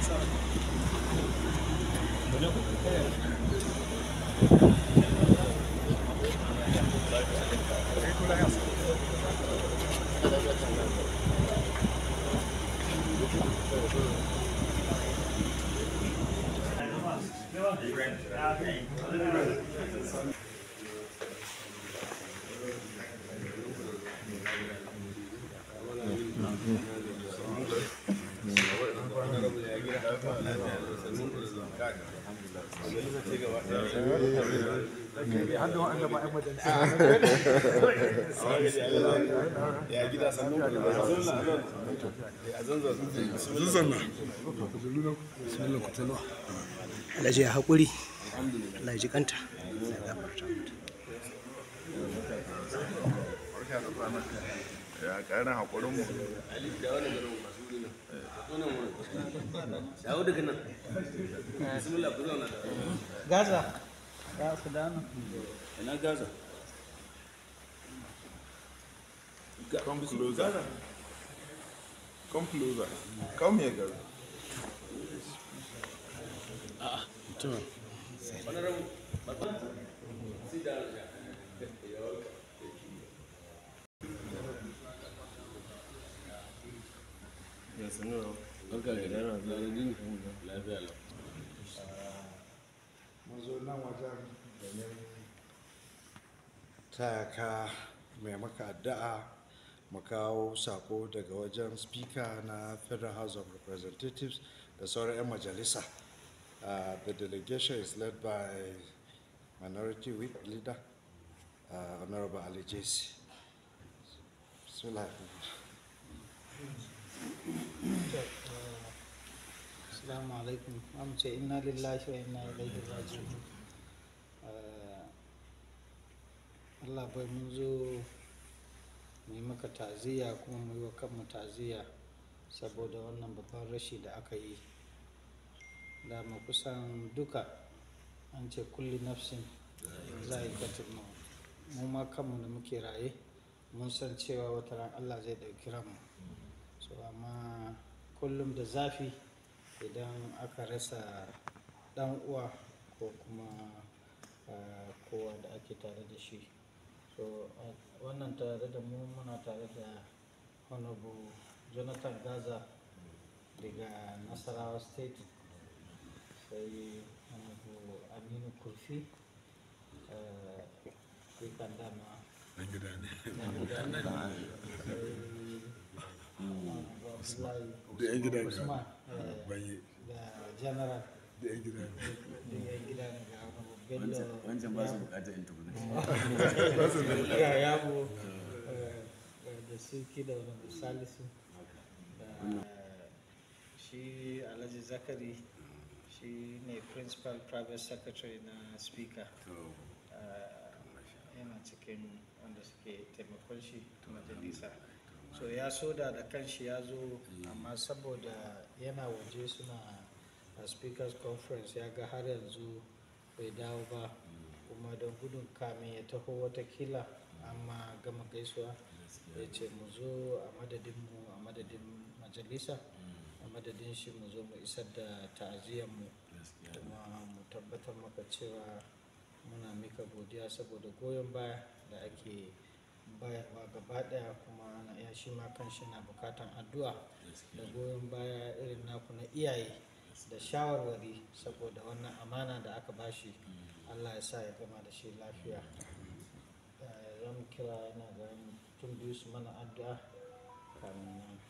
Alhaji ya haƙuri Allah ya ji kanta Allah ya gafarta mata ya ƙarin haƙurin mu dawo daga nan bismillah ku zauna Gaza. Ya su dano. ina gaza come closer come closer come here girl ya sanu barka da dana da din lafiya lau mun zo nan wajen domin taya ka mai maka addu'a mu kawo sako daga wajen speaker na federal house of representatives da sauran 'yan majalisa Uh, the delegation is led by minority whip leader uh, honorable ali jesse Bismillah. Assalamu alaikum. Mu ce inna lillahi wa inna ilaihi raji'un. Eh, Allah bai mun zo mu yi maka taziya kuma mu yi wa kanmu taziya saboda wannan babban rashi da aka yi. Dama kusan duka an ce kulli nafsin za yi mu mu ma kanmu da muke raye mun san cewa wata ran Allah zai ɗauki ranmu. So amma kullum da zafi idan aka rasa ɗan uwa ko kuma ah, kowa da ake tare da shi so ah, wannan tare da mu muna tare da honorable jonathan gaza daga nasarawa state sai honorable aminu kurfi ah, kan dama dan gida ne da yan gida ne. Usman ban yi da general da yan gida ne da yan gida ne ga Honorable Bello wancan ba su bukatar in tukuna ya yabo eh, da suki da wani salisu da shi alhaji zakari shi ne principal private secretary na speaker Eh, yana cikin wanda suke taimakon shi ta majalisa so ya soda da kanshi ya zo amma saboda yana waje suna a speakers conference ya ga har yanzu bai dawo ba kuma don gudun kamin ya taho watakila amma gama gaisuwa ya ce mu zo a madadinmu a madadin majalisa a madadin shi mu zo mu isar da ta'aziyyarmu kuma mu tabbatar maka cewa muna mika godiya saboda goyon baya da ake bayarwa gaba daya kuma na ya shi ma kanshi na bukatan addu'a da goyon baya irin naku na iyaye da shawarwari saboda wannan amana da aka bashi allah ya sa ya gama da shi lafiya Eh, zan kira yana ga tun biyu su mana addu'a kamin nan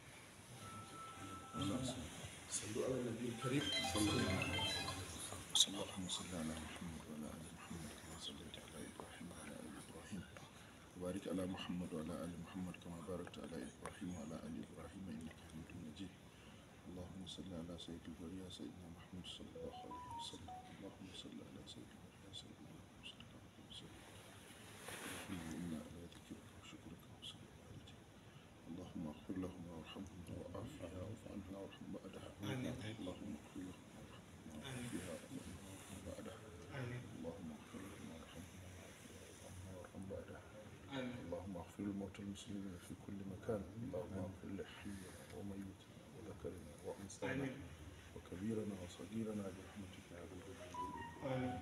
صلوا على النبي الكريم صلى الله عليه وسلم اللهم صل على محمد وعلى ال محمد كما صليت على ابراهيم وعلى ال ابراهيم وبارك على محمد وعلى ال محمد كما باركت على ابراهيم وعلى ال ابراهيم انك حميد مجيد اللهم صل على سيد البرية سيدنا محمد صلى الله عليه وسلم اللهم صل على سيد البرية سيدنا محمد صلى الله عليه وسلم اللهم انا على ذكرك وشكرك وحسن عبادتك اللهم اغفر لهم وارحمهم وعافها واعف عنها وارحم بعدها اللهم اغفر لهم وارحمهم وعافها وارحم بعدها اللهم اغفر لهم وارحمهم وارحم بعدها اللهم اغفر لموتى المسلمين في كل مكان اللهم اغفر لحينا وميتنا وذكرنا وانثانا وكبيرنا كبيرنا وصغيرنا برحمتك يا رب العالمين آمين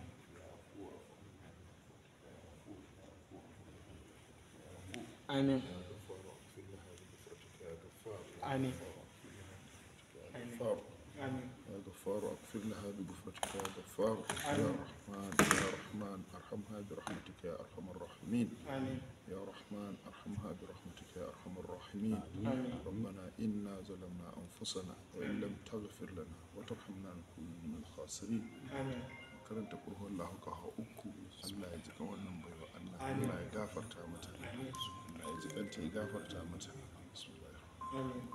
آمين يا غفار اغفر لها بغفرتك يا غفار آمين يا غفار آمين يا غفار اغفر لها بغفرتك يا غفار يا آمين. رحمن يا رحمن ارحمها برحمتك يا ارحم الراحمين آمين يا رحمن ارحمها برحمتك يا ارحم الراحمين آمين. ربنا انا ظلمنا انفسنا وان لم تغفر لنا وترحمنا نكون من الخاسرين آمين karanta kurhu Allah kaha uku Allah ya jika wannan baiwa Allah Amin. Allah ya gafarta mata Allah ya jikanta ya gafarta mata bismillah آمين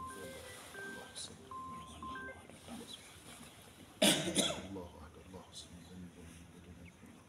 الله أحد الله الصمد لم يلد ولم يولد ولم يكن له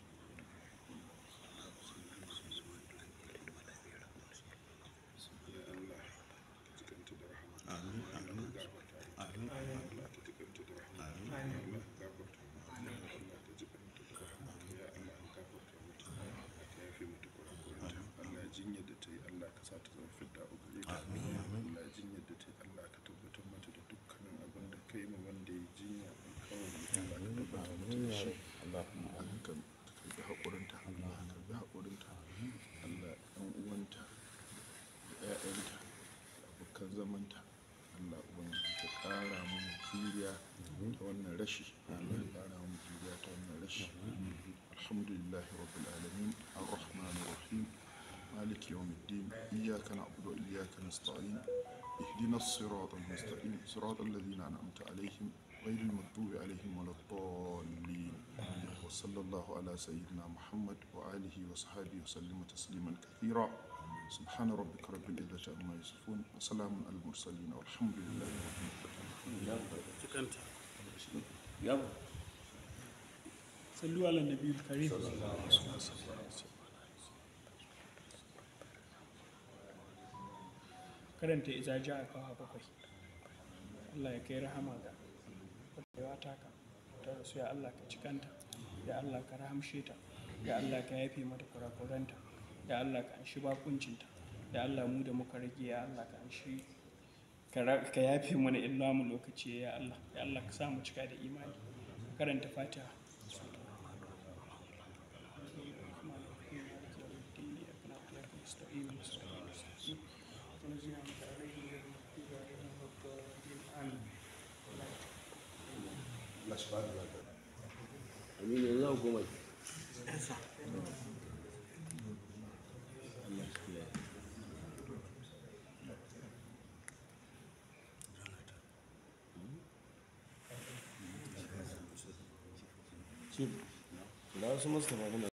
Allah jinyar da ta yi Allah ka sa ta zama fidda a gare ta Allah jinyar da ta yi Allah ka tabbatar mata da dukkanin abin da kai ma wanda ya jinya kawai Allah ka tabbatar mata da shi Allah ka karbi haƙurinta Allah ka karbi haƙurinta Allah ɗan uwanta da ƴaƴanta da abokan zamanta Allah ubangiji ka ƙara mana juriya ta wannan rashi Allah ya ƙara mana juriya ta wannan rashi alhamdulillahi rabbil alamin arrahman arrahim مالك يوم الدين إياك نعبد وإياك نستعين اهدنا الصراط المستقيم صراط الذين أنعمت عليهم غير المغضوب عليهم ولا الضالين وصلى الله على سيدنا محمد وآله وصحبه وسلم تسليما كثيرا سبحان ربك رب العزة عما يصفون وسلام على المرسلين والحمد لله رب العالمين Yabo. صلوا على النبي الكريم karanta iza ja a kawo bakwai Allah ya kai rahama ga wadda taka ta rasu ya Allah ka cikanta ya Allah ka rahamshe ta ya Allah ka yafe mata kurakuranta ya Allah ka anshi bakuncinta ya Allah mu da muka rage ya Allah ka anshi ka ra- ka yafe mana illa mu lokaci ya Allah ya Allah ka sa mu cika da imani karanta fatiha Aminu yanzu a goma. Chief, na wasu Mustapha